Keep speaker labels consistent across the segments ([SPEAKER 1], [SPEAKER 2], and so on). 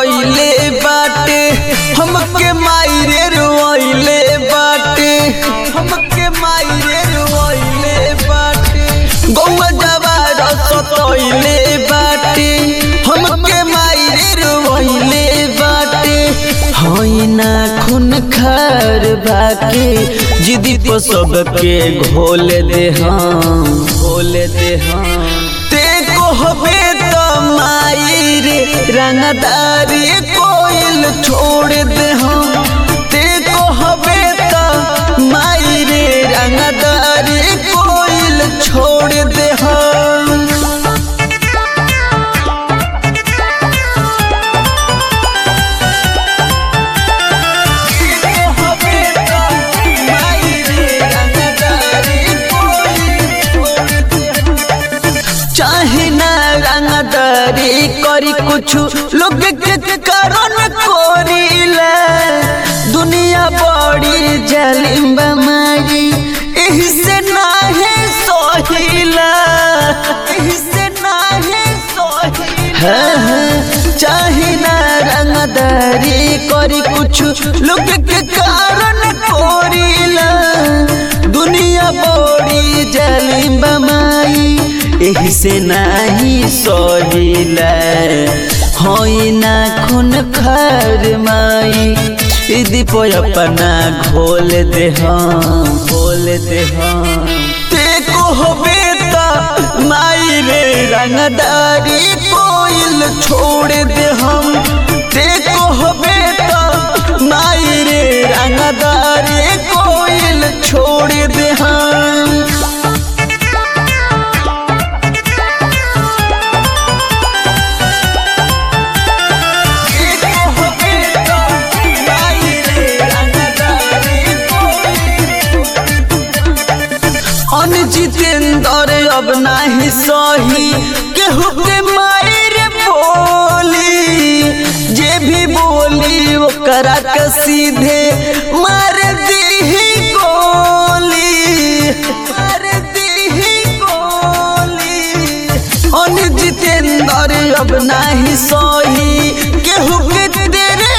[SPEAKER 1] सतोइले बाटे हमके मायरे रोइले बाटे हमके मायरे रोइले बाटे गौवा जवार सतोइले बाटे हमके मायरे रोइले बाटे हई ना खून खार बाके जिदी पर सबके घोल दे हम घोल दे हम ते कहबे तो माई रे रंगदारी कोइल छोड़ दे हम ते कहबे तो माई रे रंगदारी कोइल छोड़ दे हम चाहे ना रंगदारी करी कुछ लोग के कारण कोरीला दुनिया बड़ी जालिम बमाई एही से नाहे सोहिला एही से नाहे सोहिला हाँ, हाँ, चाहे ना रंगदारी करी कुछ लोग के कारण कोरीला दुनिया बड़ी जालिम बमाई एही से नाही सहिला होई ना खून खर माई इदी पे अपना घोल दे हम घोल दे हम ते कहबे त माई रे रंगदारी कोइल छोड़ दे हम ते कहबे त माई रे रंगदारी कोइल छोड़ दे हम अन जितेंद्र अब नाही सही केहू के मायर बोली जे भी बोली ओकरा के सीधे मार दीही गोली मार दीही गोली अन जितेंद्र अब नाही सही केहू के तेरे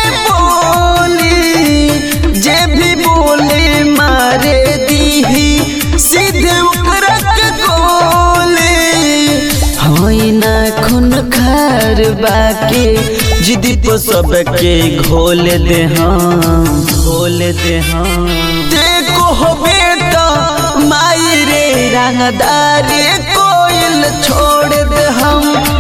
[SPEAKER 1] बोली जे भी बोले मारे दीही सीधे ओकरा के गोली होई ना खून खार बाके जिदी पर सबके घोल दे हम घोल दे हम देखो हो बेटा माई रे रंगदारी कोइल छोड़ दे हम